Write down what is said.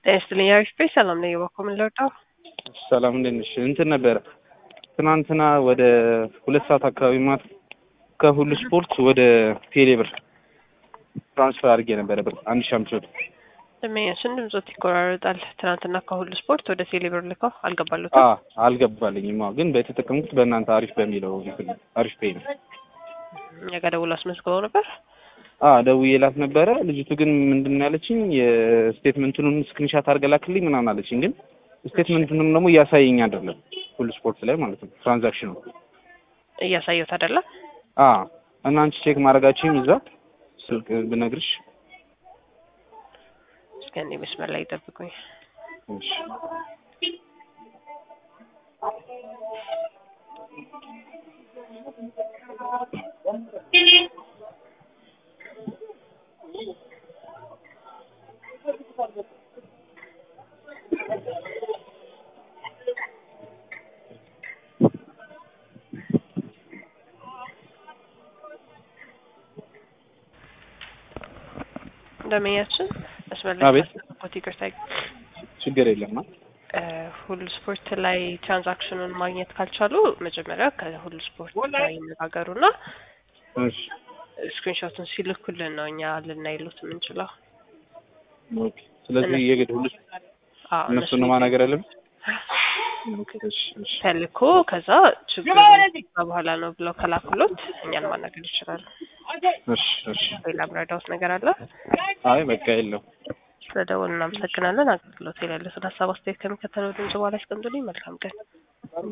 ጤና ይስጥልኝ አሪፍ ቤት ሰላም ነኝ እባክዎ ምን ልርዳው ሰላም እንዴት ነሽ? እንትን ነበረ ትናንትና ወደ ሁለት ሰዓት አካባቢ ማለት ከሁሉ ስፖርት ወደ ቴሌብር ትራንስፈር አድርጌ ነበረ ብር አንድ ሺህ አምስት መቶ ደንበኛችን ድምጾት ይቆራረጣል ትናንትና ከሁሉ ስፖርት ወደ ቴሌብር ልከው አልገባሉትም አ አልገባልኝም። አዎ ግን በተጠቀምኩት በእናንተ አሪፍ በሚለው እንትን አሪፍ ፔይ ነው። እኛ ጋር ደውሎ አስመዝግበው ነበር አ ደውዬላት ነበረ። ልጅቱ ግን ምንድን ነው ያለችኝ የስቴትመንቱን ስክሪንሻት አድርገህ ላክልኝ ምናምን አለችኝ። ግን ስቴትመንቱንም ደግሞ እያሳየኝ አይደለም ሁሉ ስፖርት ላይ ማለት ነው ትራንዛክሽኑ እያሳየሁት አይደለም አ እና አንቺ ቼክ ማድረጋችሁም እዛ ስልክ ብነግርሽ እስከ እኔ መስመር ላይ ይጠብቁኝ እሺ ደንበኛችን መስመር ላይ አቤት። ስላስጠበቅኩት ይቅርታ ችግር የለም አ እ ሁሉ ስፖርት ላይ ትራንዛክሽኑን ማግኘት ካልቻሉ መጀመሪያ ከሁሉ ስፖርት ላይ ይነጋገሩና እሺ ስክሪንሾቱን ሲልኩልን ነው እኛ ልናይሉት የምንችለው። ኦኬ ስለዚህ የግድ ሁሉ አዎ እነሱን ነው ማናገር ያለብን ኦኬ እሺ እሺ ተልኮ ከዛ ችግሩ በኋላ ነው ብለው ከላኩሎት እኛን ማናገር ይችላሉ። እሺ እሺ ሌላ ምረዳውት ነገር አለ? አይ በቃ የለው ስለደወሉ እናመሰግናለን። አገልግሎት የሌለ ስለ ሀሳብ አስተያየት ከሚከተለው ድምጽ በኋላ ያስቀምጡልኝ። መልካም ቀን።